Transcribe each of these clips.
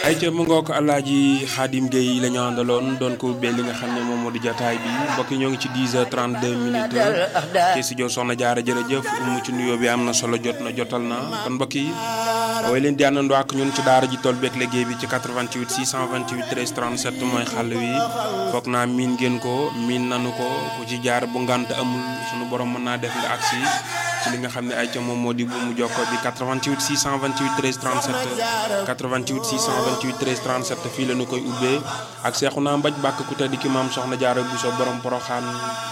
ay ca mu ngoog alaaji Xaadim Gueye la ñu àndaloon doon ko ubbee li nga xam ne moom moo di jotaay bi mbokk yi ñoo ngi ci 10 heures 32 minutes ci studio Soxna Jaara jërëjëf mu ci nuyoo bi am na solo jot na jotal na kon mbokk yi way leen di àndandoo ak ñun ci daara ji tool beeg liggéey bi ci 88 628 13 37 mooy xàll wi foog naa miin ngeen ko miin nanu ko ku ci jaar bu ngant amul sunu borom mën naa def nga agsi ci li nga xam ne ay ca moom moo di bu mu jokko bi 88 628 13 37 88 628 13 37 fii la ñu koy ubbee ak seexu naa mbaj bàkk ku tedd ki maam soxna jaara bu so borom poroxaan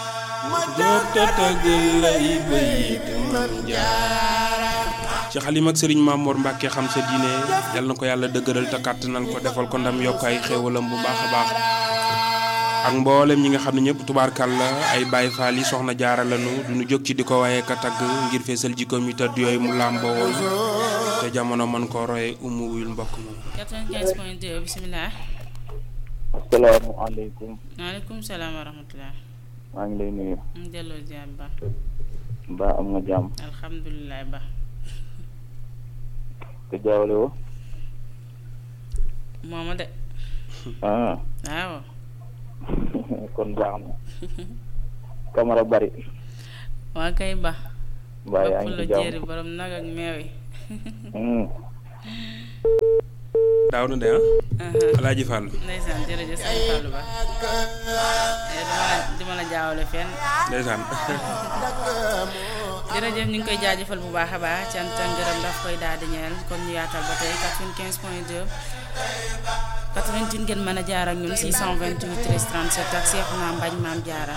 ci xalim ak sëriñ Mamour Mbacke xam sa diine yal na ko yàlla dëgëral te kàttanal ko defal ko ndam yokk ay xéewalam bu baax a baax ak mboolem ñi nga xam ne ñëpp tubaarkal la ay Baay Faal yi soxna jaara lanu duñu jóg ci di ko waaye ka tagg ngir feesal jikkoom yu tëdd yooyu mu làmboo woon te jamono man koo roye umu wuyul mbokk moom 95 point 2 bisimilah. asalaamaaleykum. maaleykum salaam wa rahmatulah. maa ngi lay nuyu. ñu delloo ziar ba. ba am nga jàmm. alhamdulilah ba. te jaawale woo. mooma de. ah. waaw. kon baax na. kamara bari. waa kay ba. mbaa yaa ngi la ci jàmm. jéeri borom nag ak meew yi. Hmm. daaw na de ah alaaji Fall ndeysaan jërëjëf sëñ Fallou Ba. Eh, dama la dama la jaawale fenn. ndeysaan jërëjëf ñu ngi koy jaajëfal bu baax a baax cant ak ngërëm daf koy daal di ñeel kon ñu yaatal ba tey 95 point 2 88 ngeen mën a jaar ak ñun 628 13 37 ak Seexuna Mbañ Maam Jaara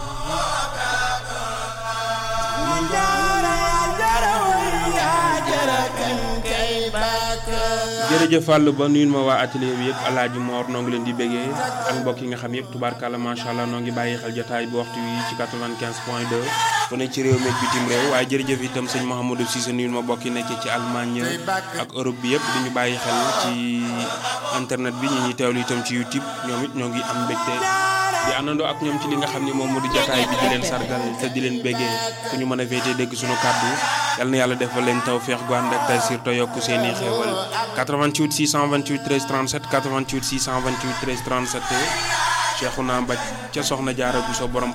jërëjëf Fall ba nuyu ma waa atelier bi yëpp alaaji Moor noo ngi leen di béggee ak mbokk yi nga xam yëpp tubaarkàlla macha allah noo ngi bàyyi xel jotaay bi waxtu wi ci 95 point 2 fu ne ci réew mi ak bitim réew waaye jërëjëf itam sëñ Mouhamadou Cissé nuyu ma bokk yi nekk ci Allemagne ak Europe bi yëpp di ñu bàyyi xel ci internet bi ñu ñuy teewlu itam ci YouTube ñoom it ñoo ngi am mbégte di àndandoo ak ñoom ci li nga xam ne moom moo di jotaay bi di leen sargal te di leen béggee fu ñu mën a féetee dégg suñu kàddu yal na yàlla defal leen taw feex gu ànd ak tay sir te yokk seen i xéewal 88 628 13 37 88 628 13 37 Cheikhouna Mbaj ca Soxna Jaara bu so borom